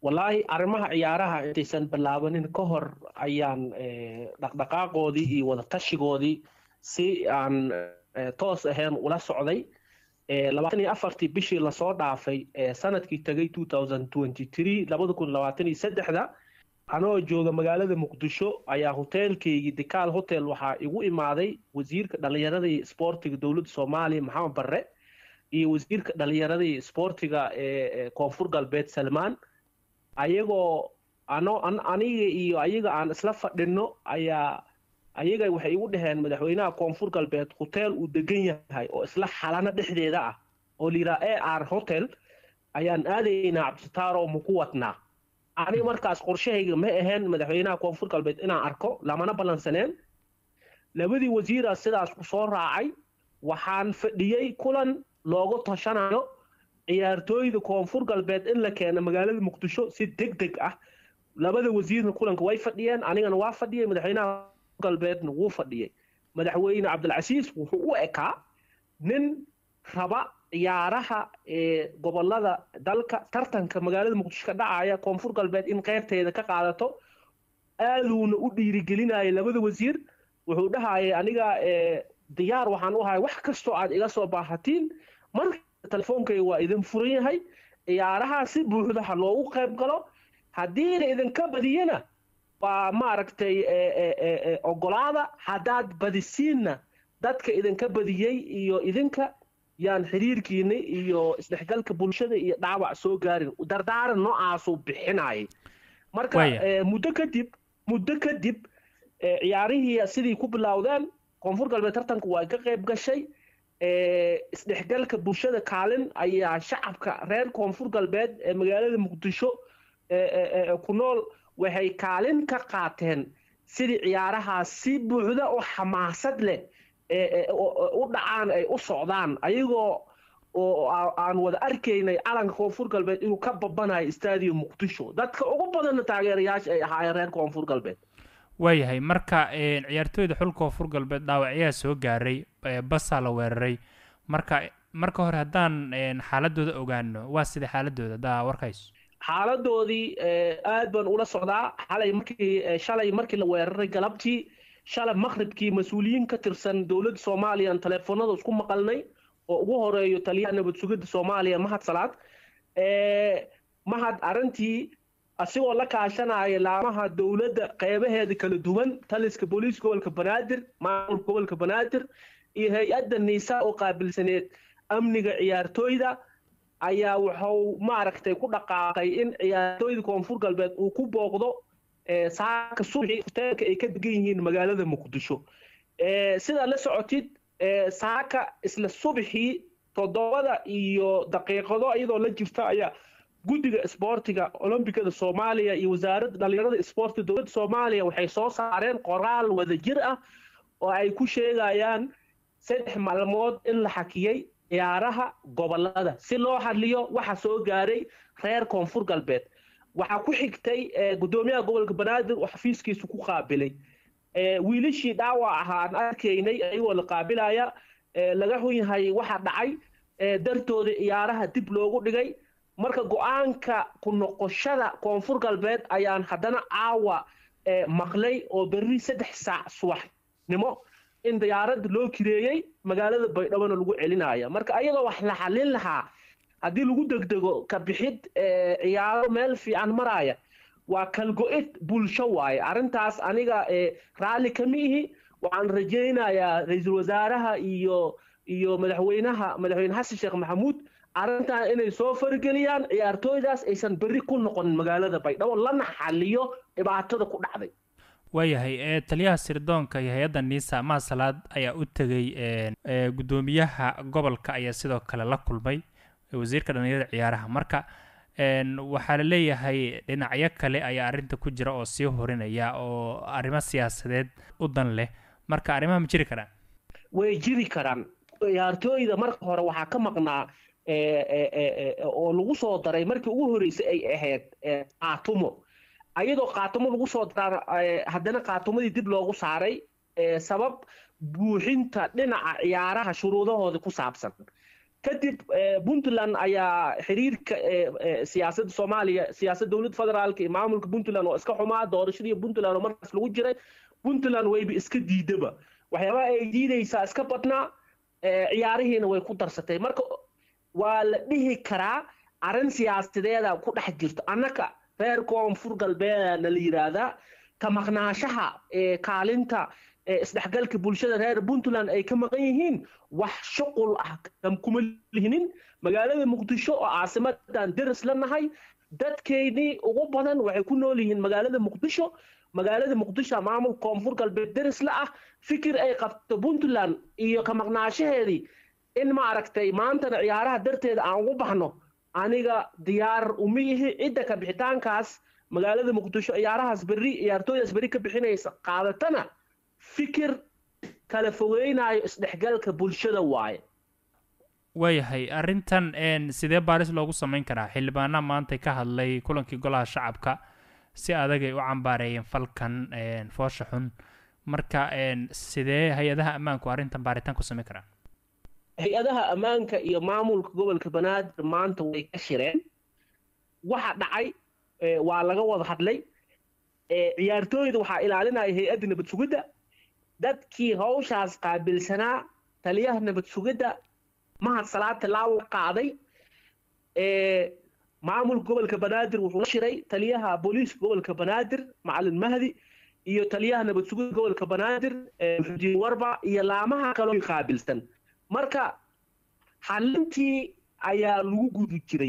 wallaahi arrimaha ciyaaraha intaysan bilaabanin ka hor ayaan dhaqdhaqaaqoodii iyo wadatashigoodii si aan toos ahayn ula socday labaatan iyo afartii bishii lasoo dhaafay sanadkii tegay two thousand twenty three labada kun labaatan iyo saddexda anoo jooga magaalada muqdisho ayaa hoteelkaygii dikaal hotel waxaa igu imaaday wasiirka dhalinyarada iyo isboortiga dowladda soomaaliya maxamed barre iyo wasiirka dhalinyarada iyo isboortiga ee koonfur galbeed salmaan ayagoo ano aniga iyo ayaga aan isla fadhino ayaa ayaga waxay igu dhaheen madaxweynaha koonfur galbeed hoteel uu degan yahay oo isla xalano dhexdeeda ah oo layidhaha a r hotel ayaan aadaynaa cabdisataaro maku wadnaa aniga markaas qorshahayga ma ahayn madaxweynaha koonfur galbeed inaan arko lamana ballansaneen labadii wasiira sidaas ku soo raacay waxaan fadhiyey kulan loogu tashanayo ciyaartooyda koonfur galbeed in la keeno magaalada muqdisho si deg deg ah labada wasiirna kulanka way fadhiyeen anigana waa fadhiyey madaxweynaha galbeedna wuu fadhiyey madaxweyne cabdilcasiis wuxuu u ekaa nin raba ciyaaraha ee gobolada dalka tartanka magaalada muqdisho ka dhacaya koonfur galbeed in qeybteeda ka qaadato aaduuna u dhiirigelinaya labada wasiir wuxuu dhahayay aniga diyaar waxaan u ahay wax kastoo aad iga soo baahatiin marka telefoonkayga waa idin furan yahay ciyaaraha si buuxda ha loogu qayb galo haddiina idinka badiyana waa maaragtay ogolaada haddaad badisiinna dadka idinka badiyey iyo idinka yaan xiriirkiina iyo isdhexgalka bulshada iyo dhaawac soo gaarin dardaaran noocaasuu bixinayay marka muddo kadib muddo kadib ciyaarihii sidii ku bilowdeen koonfur galbeed tartanka waa ka qayb gashay isdhexgalka bulshada kaalin ayaa shacabka reer koonfur galbeed ee magaalada muqdisho ku nool waxay kaalin ka qaateen sidii ciyaarahaas si buuxda oo xamaasad leh u dhacaan ay u socdaan ayagoo oo aan wada arkaynay calanka koonfur galbeed inuu ka babanayo stadium muqdisho dadka ugu badanna taageerayaasha ay ahaayeen reer koonfur galbeed waayahay marka ciyaartooyda xulka koonfur galbeed dhaawacyaha soo gaaray basaa la weeraray marka marka hore haddaan xaaladooda ogaano waa sida xaaladooda haddaa warkayso xaaladoodii aad baan ula socdaa xalay markii shalay markii la weeraray galabtii shalay maqribkii mas-uuliyiin ka tirsan dowladda soomaaliya aan teleefoonada isku maqalnay oo ugu horeeyo taliyaha nabad sugidda soomaaliya mahad salaad mahad arrintii asigoo la kaashanaya laamaha dowladda qeybaheeda kala duwan taliska booliiska gobolka banaadir maamulka gobolka banaadir iyo hay-adda niisa oo qaabilsaneed amniga ciyaartooyda ayaa wuxuu maaragtay ku dhaqaaqay in ciyaartooyda koonfur galbeed uu ku booqdo saaka subaxii hoteelka ay ka degan yihiin magaalada muqdisho sidaa la socotid saaka isla subaxii toddobada iyo daqiiqado iyadoo la jirta ayaa guddiga isboortiga olombikada soomaaliya iyo wasaaradda dhalinyarada isboortiga dowladda soomaaliya waxay soo saareen qoraal wadajir ah oo ay ku sheegayaan saddex maalmood in la xakiyey ciyaaraha gobolada si loo hadliyo waxa soo gaaray reer koonfur galbeed waxaa ku xigtay guddoomiyaha gobolka banaadir oo xafiiskiisu ku qaabilay wiilashii dhaawac ahaa aan arkaynay ayagoo la qaabilaya laga xun yahay waxa dhacay dartooda ciyaaraha dib loogu dhigay marka go-aanka ku noqoshada koonfur galbeed ayaan haddana caawa maqlay oo berri saddex saac subaxnimo in diyaaradda loo kireeyey magaalada baydhabona lagu celinaya marka ayadoo wax la xalin lahaa haddii lagu degdego ka bixid ciyaaro meel fiican maraya waa kalgo-id bulsho waaye arrintaas aniga raalli kama ihi waxaan rajaynayaa ra-iisul wasaaraha iyo iyo madaxweynaha madaxweyne xasan sheekh maxamuud arrintan inay soo fargeliyaan ciyaartooydaas aysan berri ku noqonin magaalada baydhabo lana xaliyo dhibaatada ku dhacday waayahay taliyaha sirdoonka iyo hay-adda niisa maasalaad ayaa u tegey guddoomiyaha gobolka ayaa sidoo kale la kulmay wasiirka dhalinyarada ciyaaraha marka waxaa la leeyahay dhinacyo kale ayaa arrinta ku jira oo sii horinaya oo arrimo siyaasadeed u dan leh marka arrimaha ma jiri karaan way jiri karaan ciyaartooyda marka hore waxaa ka maqnaa oo lagu soo daray markii ugu horreysay ay ahayd qaatumo ayadoo qaatumo lagu soo daraa haddana qaatumadii dib loogu saaray sabab buuxinta dhinaca ciyaaraha shuruudahooda ku saabsan kadib puntland ayaa xiriirka siyaasadda soomaaliya siyaasadda dowladda federaalka iyo maamulka puntland oo iska xumaa doorashadii puntland oo markaas lagu jiray puntland wayba iska diidaba waxyaabaha ay diidaysaa iska badnaa ciyaarihiina way ku darsatay marka waa la dhihi karaa arrin siyaasadeeda ku dhex jirto annaka reer koonfur galbeedana la yidhaahdaa ka maqnaashaha kaalinta isdhexgalka bulshada reer puntland ay ka maqan yihiin wax shuqul ah kuma lihinin magaalada muqdisho oo caasimadan deris la nahay dadkeydii ugu badan waxay ku nool yihiin magaalada muqdisho magaalada muqdisho maamul koonfur galbeed deris la ah fikir ay qabto puntland iyo ka maqnaashaheedii in ma aragtay maantana ciyaaraha darteeda aan ugu baxno aniga diyaar uma yihi cidda ka bixitaankaas magaalada muqdisho ciyaarahaas berri ciyaartooydaas berri ka bixinaysa qaadatana fikir kala fogeynayo isdhexgalka bulshada waaye waayahay arrintan sidee baaris loogu samayn karaa xildhibaanaha maantay ka hadlay kulankii golaha shacabka si adagay u cambaareeyeen falkan foosha xun marka sidee hay-adaha ammaanku arrintan baaritaan ku samayn karaan hay-adaha ammaanka iyo maamulka gobolka banaadir maanta way ka shireen waxa dhacay waa laga wada hadlay ciyaartooyda waxaa ilaalinaya hay-adda nabad sugidda dadkii hawshaas qaabilsanaa taliyaha nabad sugidda mahad salaad tilaawo qaaday maamulka gobolka banaadir wuxuu la shiray taliyaha booliiska gobolka banaadir macalin mahdi iyo taliyaha nabad sugidda gobolka banaadir muxudiin warba iyo laamaha kaloo qaabilsan marka xalintii ayaa lagu gudu jiray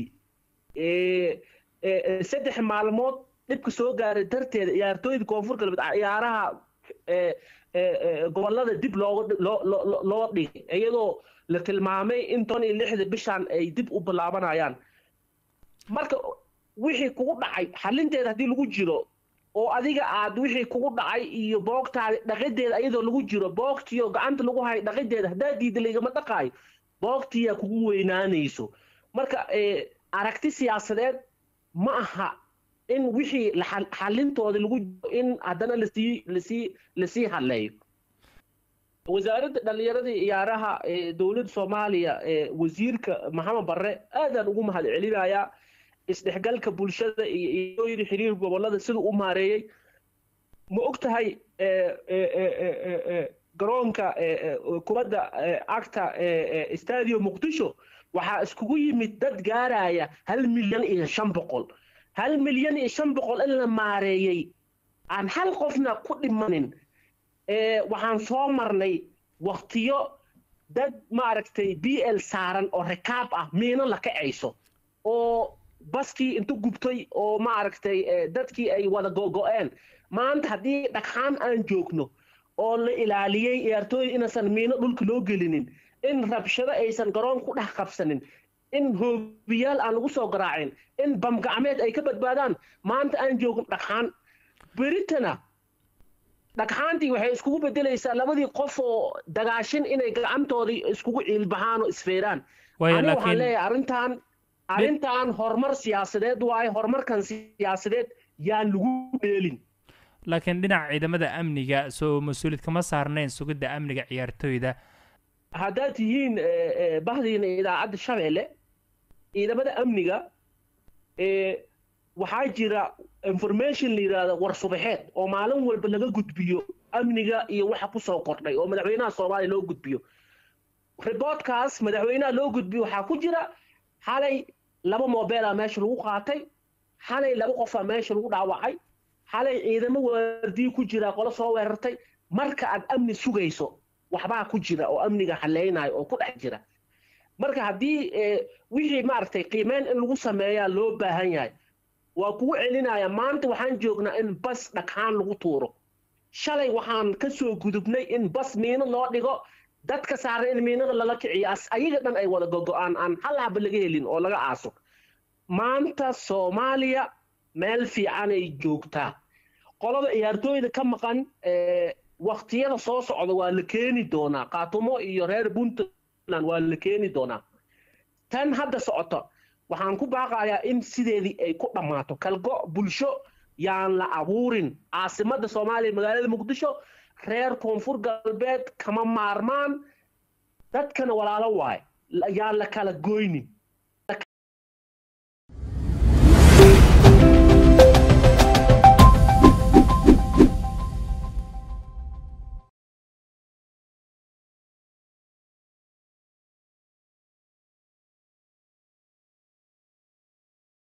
saddex maalmood dhibka soo gaaray darteeda ciyaartooyda koonfur galbeed ciyaaraha gobolada dib loo dhigay iyadoo la tilmaamay in ton iyo lixda bishan ay dib u bilaabanayaan marka wixii kugu dhacay xalinteeda haddii lagu jiro oo adiga aad wixii kugu dhacay iyo boogtaada dhaqideeda iyadoo lagu jiro boogtiyo gacanta lagu hayo dhaqideeda haddaa diida laygama dhaqaayo boogtiyaa kugu weynaanayso marka aragti siyaasadeed ma aha in wixii xalintooda lagu jiro in haddana lasii lasii lasii hadleeyo wasaaradda dhallinyaradii ciyaaraha dowladda soomaaliya wasiirka maxamed barre aadaan ugu mahad celinayaa isdhexgalka bulshada iyo iyooyida xiriir gobolada siduu u maareeyey ma og tahay garoonka kubadda cagta stadio muqdisho waxaa iskugu yimid dad gaaraya hal milyan iyo shan boqol hal milyan iyo shan boqol in la maareeyey aan hal qofna ku dhimanin waxaan soo marnay waktiyo dad maaragtay b l saaran oo rikaab ah miino la kacayso oo baskii intu gubtay oo maaragtay dadkii ay wada gogo-een maanta haddii dhagxaan aan joogno oo la ilaaliyey ciyaartooyda inaysan miino dhulka loo gelinin in rabshado aysan garoon ku dhex qabsanin in hoobiyaal aan lagu soo garaacin in bamgacmeed ay ka badbaadaan maanta aan joogin dhagxaan beritana dhagxaantii waxay iskugu bedelaysaa labadii qof oo dagaashin inay gacantoodii iskugu ciilbahaan oo isfeeraan ani waxaan leeyahay arrintan arrintan horumar siyaasadeed waaye horumarkan siyaasadeed yaan lagu dheelin laakiin dhinaca ciidamada amniga soo mas-uuliyad kama saarnayn sugidda amniga ciyaartooyda haddaad tihiin bahdiina idaacadda shabeelle ciidamada amniga waxaa jira information la yidhaahdo war subaxeed oo maalin walba laga gudbiyo amniga iyo waxa kusoo kordhay oo madaxweynaha soomaaliya loo gudbiyo riboodkaas madaxweynaha loo gudbiyo waxaa ku jira xalay laba mobeela meesha lagu qaatay xalay laba qofaa meesha lagu dhaawacay xalay ciidamo waardiyi ku jira qolo soo weerartay marka aad amni sugayso waxbaa ku jira oo amniga haleynayo oo ku dhex jira marka haddii wixii maaragtay qiimeyn in lagu sameeyaa loo baahan yahay waa kugu celinaya maanta waxaan joognaa in bas dhagxaan lagu tuuro shalay waxaan ka soo gudubnay in bas miino loo dhigo dadka saaran in miinada lala kiciyo ayaga dhan ay wada gogo-aan aan hal haba laga helin oo laga aaso maanta soomaaliya meel fiicanay joogtaa qolada ciyaartooyda ka maqan waktiyada soo socda waa la keeni doonaa kaatumo iyo reer puntland waa la keeni doonaa tan hadda socoto waxaan ku baaqayaa in sideedii ay ku dhammaato kalgo bulsho yaan la abuurin caasimadda soomaaliya magaalada muqdisho reer koonfur galbeed kama maarmaan dadkana walaalo waaye yaa la kala goynin